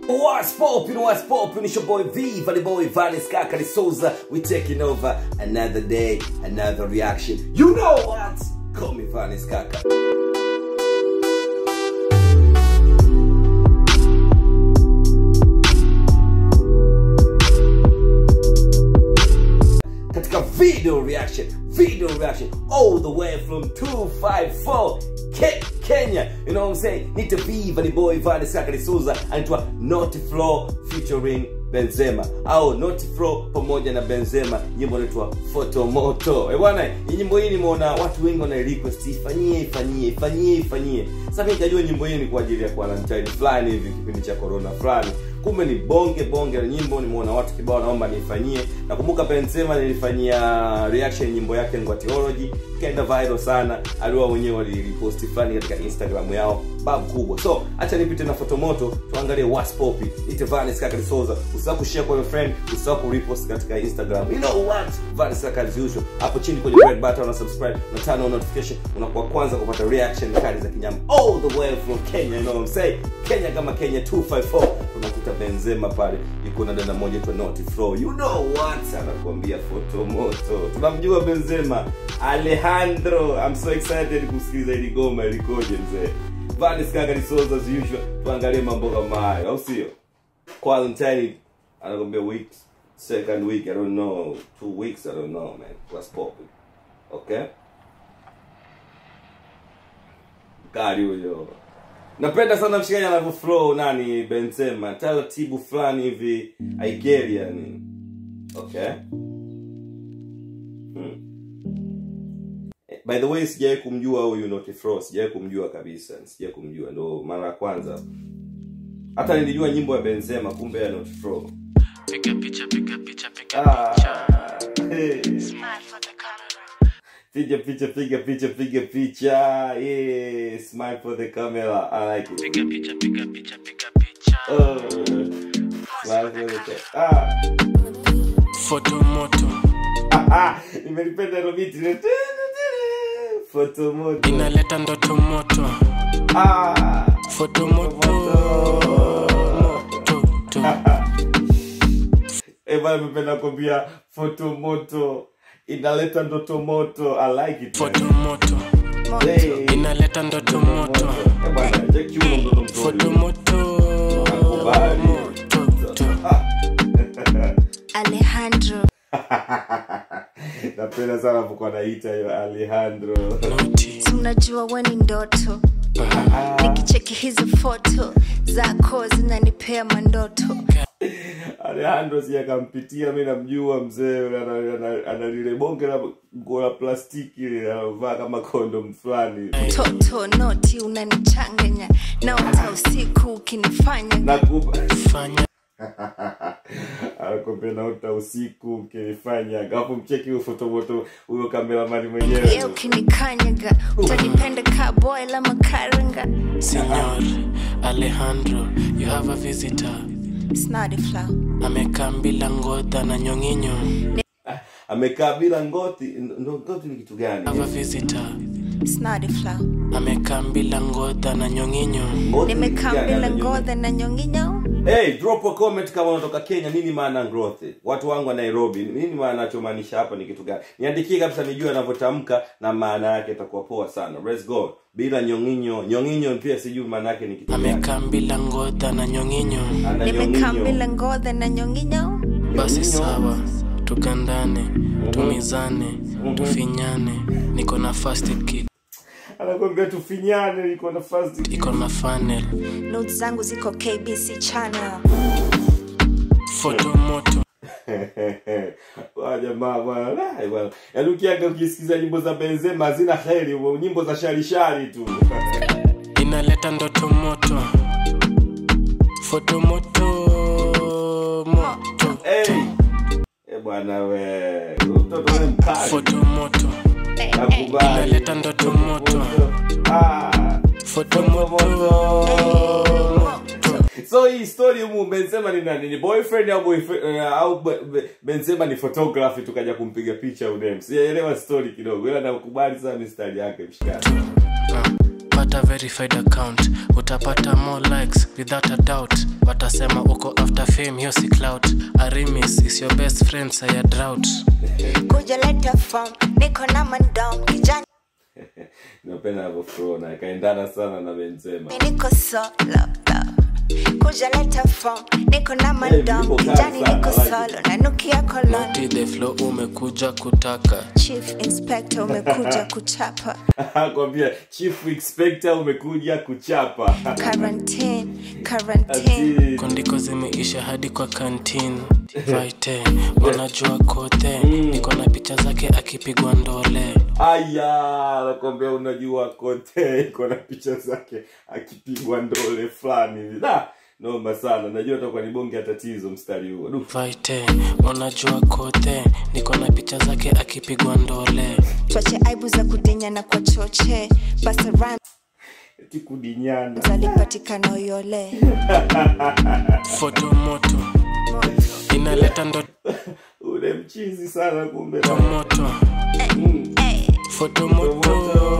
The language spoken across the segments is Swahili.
What's poppin', what's poppin', it's your boy V, Valley Boy, Vanis Kakari Souza. We taking over another day, another reaction. You know what? Call me Vanis Kaka. katika video reaction video reaction all the way from 254 Ke Kenya you know what I'm saying nite viva ni boy Vale Sakari Souza anaitwa Naughty Flow featuring Benzema au Naughty Flow pamoja na Benzema nyimbo inaitwa Fotomoto eh bwana hii nyimbo hii nimeona watu wengi wana request ifanyie ifanyie ifanyie ifanyie sasa mimi nikajua nyimbo hii ni kwa ajili ya quarantine fulani hivi kipindi cha corona fulani kumbe ni bonge bonge la nyimbo nimeona watu kibao naomba nifanyie nakumbuka benzema nilifanyia reaction nyimbo yake ngwatiology ikaenda viral sana aliwa wenyewe waliriposti fulani katika instagram yao bab kubwa so acha nipite na fotomoto tuangalie what's popi ite vanis kaka lisoza usisahau kushare kwa your friend usisahau kurepost katika instagram you know what vanis kaka as usual hapo chini kwenye red button na subscribe na turn on notification unakuwa kwanza kupata reaction kali za kinyama all the way from kenya you know what i'm saying kenya kama kenya 254 tunakuta benzema pale yuko na dada moja tu naughty flow you know what anakuambia foto moto tunamjua benzema alejandro i'm so excited kusikiliza ili goma ilikoje mzee vanis kaka lisoza as usual tuangalie mambo kama hayo au sio quarantine anakwambia week second week i don't know two weeks i don't know man what's popping okay kari huyo napenda sana mshikaji anavyo flow nani benzema taratibu fulani hivi aigeria ni okay hmm. Eh, by the way sijawai kumjua huyu Naughty Flow sijawai kumjua kabisa sijawai kumjua ndo mara ya kwanza hata nilijua nyimbo ya benzema kumbe ya Naughty Flow Piga picha, piga picha, piga ah, picha. hey. Smile for the camera. piga picha piga picha piga picha yeah smile for the camera i like it Piga picha, piga picha, piga picha. oh. smile for the camera ah. Photo moto Ah, nimelipenda hilo biti foto moto inaleta ndoto moto. ah Photo moto moto to. eh bana nimependa kuambia foto moto inaleta ndoto moto i like it Photo moto hey. inaleta ndoto moto. eh bana check you mtoto mzuri Photo moto Nakubali. moto to. Alejandro napenda sana vokuwa naita hiyo alejandro Naughty. si unajua we ni ndoto nikicheki hizi foto zako zinanipea mandoto alejandro si akampitia mi namjua mzee yule ana- ana- ana lile bonge la nguo la plastiki lile anavaa kama kondom fulani toto noti unanichanganya naota usiku ukinifanya nakuba Fanya anakwambia naota usiku ukifanya alafu mcheki huyo fotomoto huyo kameramani ye mwenyewe ukinikanyaga utanipenda ka boy la makaranga Senor Alejandro, you have a visitor. snadi flow Amekaa bila ngodha na nyonginyo. amekaa bila ngoti ndo ngoti ni kitu gani Have a visitor. snadi flow Amekaa bila ngodha na nyonginyo. Ngoti ni kitu nimekaa gani? bila Anajua. ngodha na nyonginyo hey drop a comment kama unatoka kenya nini maana ya growth watu wangu wa nairobi nini maana anachomaanisha hapa ni kitu gani niandikie kabisa nijue anavyotamka na maana yake itakuwa poa sana let's go bila nyonginyo nyonginyo pia sijui maana yake ni kitu gani Amekaa bila ngodha na nyonginyo. ana nimekaa nyonginyo bila ngodha na nyonginyo Basi Nyonginyo. sawa, tukandane, tumizane, tufinyane. Niko na first aid kit, anakwambia tufinyane niko na fast iko na funnel, notes zangu ziko kbc channel photo moto. Wa jamaa bwana Lai, bwana yaani ukiaga ukisikiza nyimbo za benzema hazina heri nyimbo za sharishari tu Inaleta ndoto moto. Photo moto moto. hey. Eh bwana we mtoto we mkali Photo moto. nakubali Inaleta ndoto moto. ah Photo moto moto. so hii story humu benzema ni nani ni boyfriend au boyfriend uh, au be- be- benzema ni photography tukaja kumpiga picha udem sijaelewa story kidogo ila nakubali sana mistari yake mshikani Ah, pata verified account utapata more likes without a doubt watasema uko after fame hiyo si clout arimis is your best friend saya drought kuja leta form niko na mandom kijani napenda navyo flow na ikaendana sana na benzema niko solo kuja leta form niko na mandom niko kali kijani sana, niko I like solo nanukia kolon Naughty the flow umekuja kutaka chief inspector umekuja kuchapa kwambia chief inspector umekuja kuchapa quarantine quarantine Ati, kondiko zimeisha hadi kwa kantin vaite wanajua kote niko na picha zake akipigwa ndole aya nakwambia unajua kote iko na picha zake akipigwa ndole fulani hivi Da, noma sana najua takuwa ni bonge ya tatizo mstari huo Du, vaite wanajua kote niko na picha zake akipigwa ndole twache aibu za kudinya na kwa choche basa rhymes eti kudinyana alipatikana uyole foto moto inaleta ndoto ule mchizi sana kumbe moto foto moto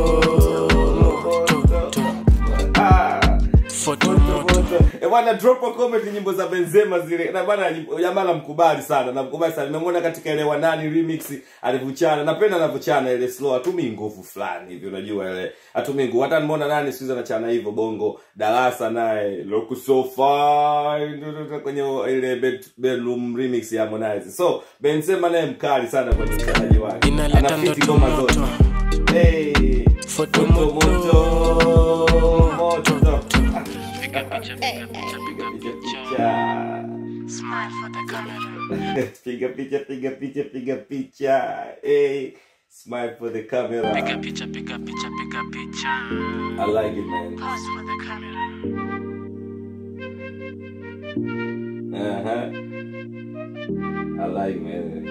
moto Ah. foto moto Eh, bwana drop a comment nyimbo za Benzema zile na bwana nyimbo- jamaa namkubali sana namkubali sana nimemwona katika ile wanani remix alivyochana napenda anavyochana ile slow atumii nguvu fulani hivi unajua ile atumii nguvu hata nimeona nani siku hizi anachana hivyo bongo darasa naye look so fine kwenye ile bed, bedroom remix ya Harmonize so Benzema naye mkali sana kwenye uchezaji wake inaleta Anafiti ndoto ngoma zote. moto hey foto moto moto moto moto piga picha piga picha piga picha smile for the camera piga picha piga picha piga picha hey smile for the camera piga picha piga picha piga picha i like it man pose for the camera uh-huh i like man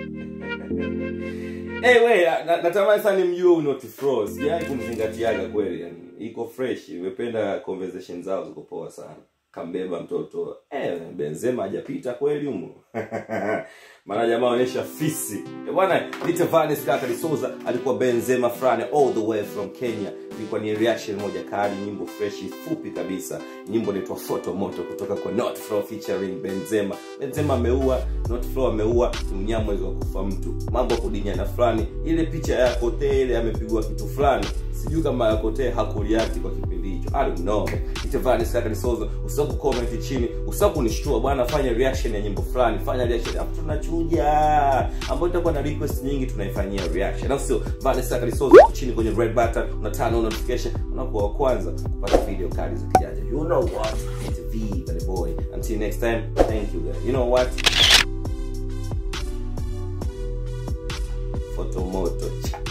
hey we na- natamani sana nimjue huyu Naughty Fro sijai kumzingatiaga kweli yani iko fresh nimependa conversation zao ziko poa sana kambeba mtoto eh, benzema hajapita kweli humo maana jamaa onyesha fisi Eh, bwana Lita Vanes kaka Lisoza alikuwa benzema fulani all the way from Kenya ilikuwa ni reaction moja kali nyimbo fresh fupi kabisa nyimbo inaitwa photo moto kutoka kwa Not Flow featuring Benzema Benzema ameua Not Flow ameua ni mnyama wa kufa mtu mambo ya kudinyana fulani ile picha ya Kote ile amepigwa kitu fulani sijui kama ya Kote hakuliati kwa kipindi hicho I don't know Lita Vanes kaka Lisoza usahau comment chini usahau kunishtua bwana fanya reaction ya nyimbo fulani fanya reaction hapo tunachuja ambayo itakuwa na request nyingi tunaifanyia reaction au sio Vanes kaka Lisoza chini kwenye red button una turn on notification unakuwa wa kwanza kupata video kali za kijanja you know what it's V the boy until next time thank you guys you know what photo moto cha